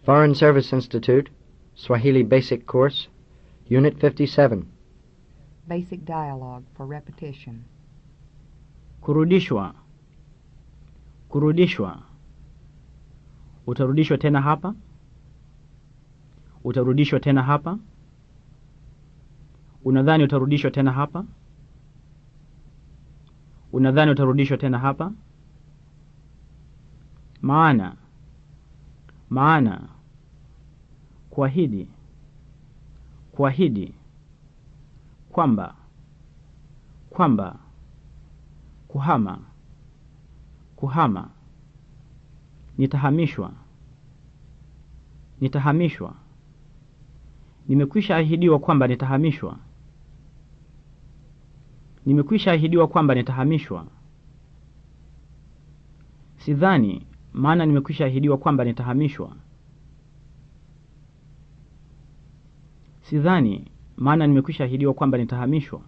Foreign Service Institute, Swahili Basic Course, Unit 57. Basic dialogue for repetition. Kurudishwa. Kurudishwa. Utarudishwa tena hapa? Utarudishwa tena hapa? Unadhani utarudishwa tena hapa? Unadhani utarudishwa tena hapa? Maana. Maana. Kuahidi. Kuahidi. Kwamba. Kwamba. Kuhama. Kuhama. Nitahamishwa. Nitahamishwa. Nimekwisha ahidiwa kwamba nitahamishwa. Nimekwisha ahidiwa kwamba nitahamishwa. Sidhani, maana nimekwisha ahidiwa kwamba nitahamishwa. Sidhani, maana nimekwisha ahidiwa kwamba nitahamishwa.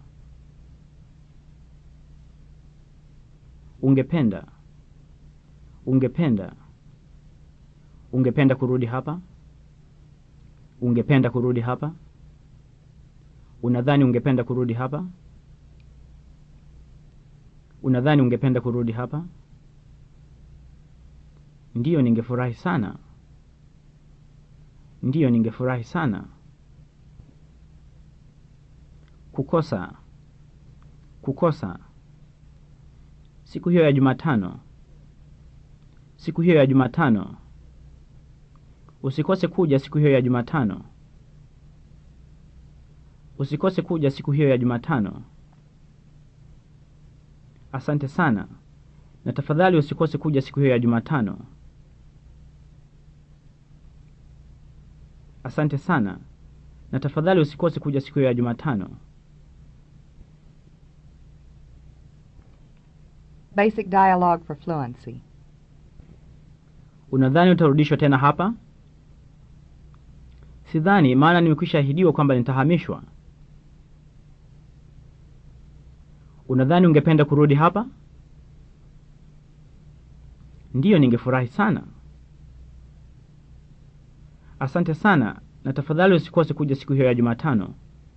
Ungependa. Ungependa. Ungependa kurudi hapa? Ungependa kurudi hapa? Unadhani ungependa kurudi hapa? Unadhani ungependa kurudi hapa? Ndiyo, ningefurahi sana. Ndiyo, ningefurahi sana. Kukosa. Kukosa. Siku hiyo ya Jumatano. Siku hiyo ya Jumatano. Usikose kuja siku hiyo ya Jumatano. Usikose kuja siku hiyo ya Jumatano. Asante sana. Na tafadhali usikose kuja siku hiyo ya Jumatano. Asante sana. Na tafadhali usikose kuja siku hiyo ya Jumatano. Basic dialogue for fluency. Unadhani utarudishwa tena hapa? Sidhani, maana nimekwisha ahidiwa kwamba nitahamishwa. Unadhani ungependa kurudi hapa? Ndiyo, ningefurahi sana. Asante sana, na tafadhali usikose kuja siku hiyo ya Jumatano.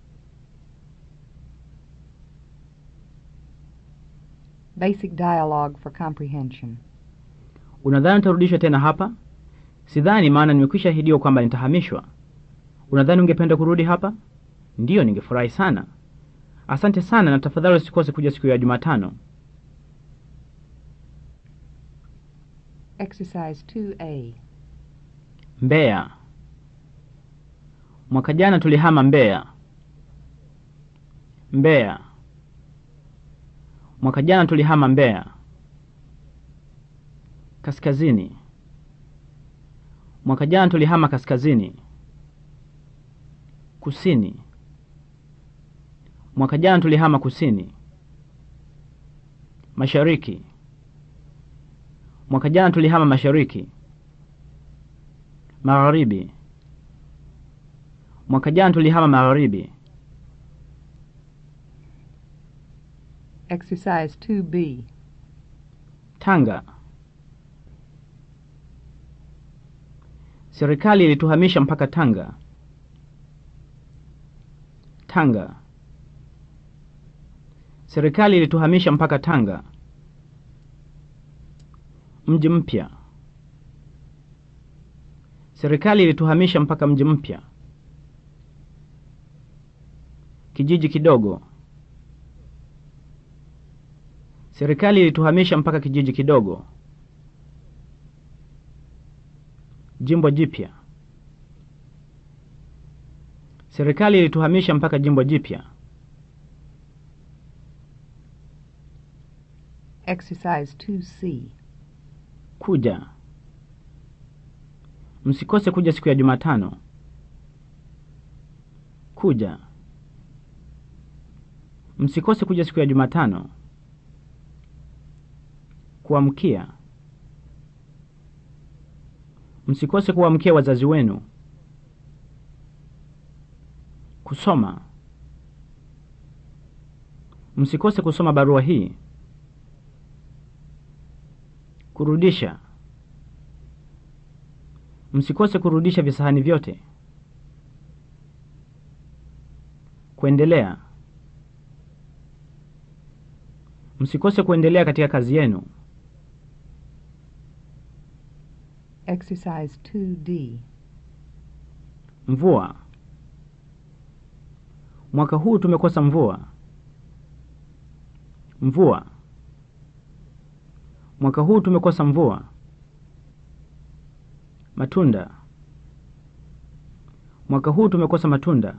Basic dialogue for comprehension. Unadhani utarudishwa tena hapa? Sidhani, maana nimekwisha ahidiwa kwamba nitahamishwa. Unadhani ungependa kurudi hapa? Ndiyo, ningefurahi sana. Asante sana, na tafadhali usikose kuja siku ya Jumatano. Exercise 2A. Mbeya. Mwaka jana tulihama Mbeya. Mbeya. Mwaka jana tulihama Mbeya. Kaskazini. Mwaka jana tulihama kaskazini. Kusini. Mwaka jana tulihama kusini. Mashariki. Mwaka jana tulihama mashariki. Magharibi. Mwaka jana tulihama magharibi. Exercise 2B. Tanga. Serikali ilituhamisha mpaka Tanga. Tanga. Serikali ilituhamisha mpaka Tanga. Mji mpya. Serikali ilituhamisha mpaka mji mpya. Kijiji kidogo. Serikali ilituhamisha mpaka kijiji kidogo. Jimbo jipya. Serikali ilituhamisha mpaka jimbo jipya. Exercise 2C. Kuja. Msikose kuja siku ya Jumatano. Kuja. Msikose kuja siku ya Jumatano. Kuamkia. Msikose kuamkia wazazi wenu. Kusoma. Msikose kusoma barua hii. Kurudisha. Msikose kurudisha visahani vyote. Kuendelea. Msikose kuendelea katika kazi yenu. Exercise 2D. Mvua. Mwaka huu tumekosa mvua. Mvua. Mwaka huu tumekosa mvua. Matunda. Mwaka huu tumekosa matunda.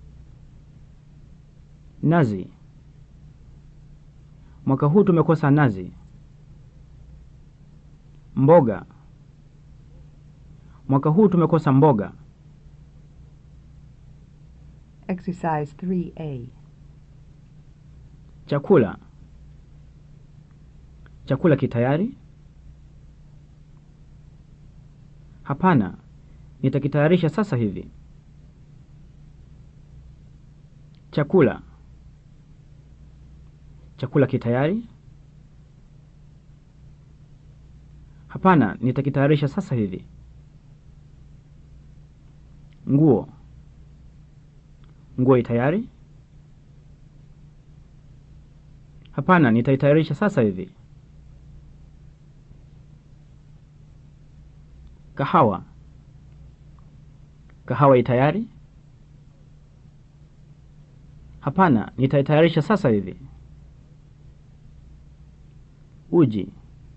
Nazi. Mwaka huu tumekosa nazi. Mboga. Mwaka huu tumekosa mboga. Exercise 3A. Chakula. Chakula kitayari? Hapana, nitakitayarisha sasa hivi. Chakula. Chakula kitayari? Hapana, nitakitayarisha sasa hivi. Nguo. Nguo itayari? Hapana, nitaitayarisha sasa hivi. Kahawa. Kahawa itayari? Hapana, nitaitayarisha sasa hivi. Uji.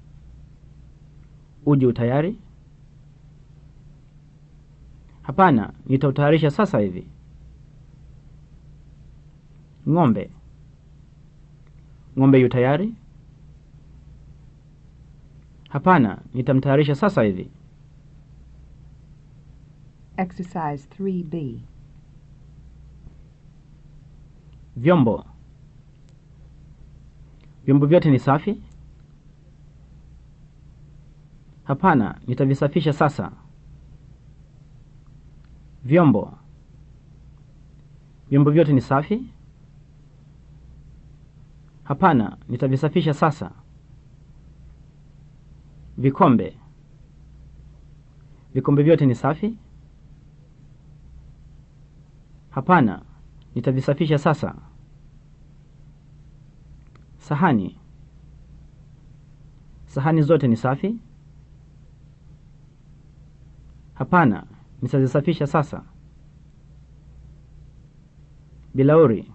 Uji utayari? Hapana, nitautayarisha sasa hivi. Ng'ombe. Ng'ombe yu tayari? Hapana, nitamtayarisha sasa hivi. Exercise 3B. Vyombo. Vyombo vyote ni safi? Hapana, nitavisafisha sasa. Vyombo. Vyombo vyote ni safi? Hapana, nitavisafisha sasa. Vikombe. Vikombe vyote ni safi? Hapana, nitavisafisha sasa. Sahani. Sahani zote ni safi? Hapana, nitazisafisha sasa. Bilauri.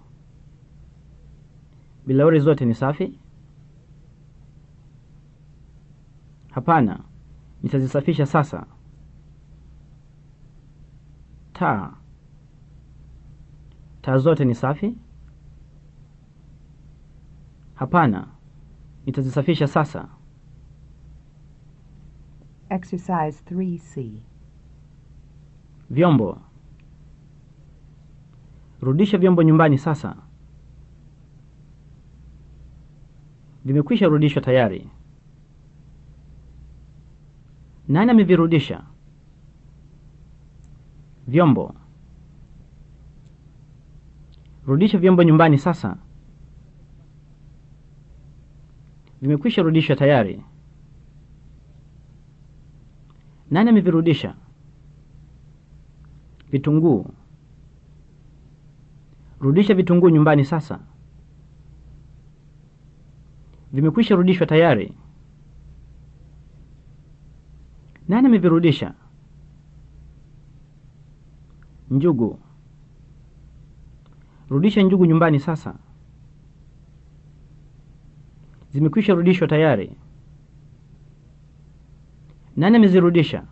Bilauri zote ni safi? Hapana, nitazisafisha sasa. Taa. Taa zote ni safi? Hapana, nitazisafisha sasa. Exercise 3C. Vyombo. Rudisha vyombo nyumbani sasa. Vimekwisha rudishwa tayari. Nani amevirudisha? Vyombo. Rudisha vyombo nyumbani sasa. Vimekwisha rudishwa tayari. Nani amevirudisha? Vitunguu. Rudisha vitunguu nyumbani sasa. Vimekwisha rudishwa tayari. Nani amevirudisha? Njugu. Rudisha njugu nyumbani sasa. Zimekwisha rudishwa tayari. Nani amezirudisha?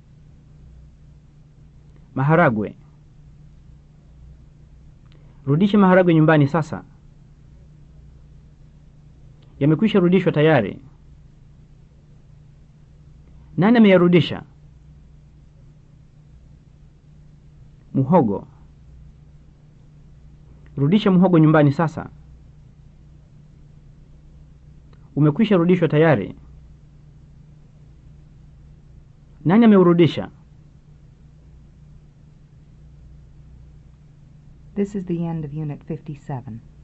Maharagwe. Rudisha maharagwe nyumbani sasa. Yamekwisha rudishwa tayari. Nani ameyarudisha? Muhogo. Rudisha muhogo nyumbani sasa. Umekwisha rudishwa tayari. Nani ameurudisha? This is the end of Unit 57.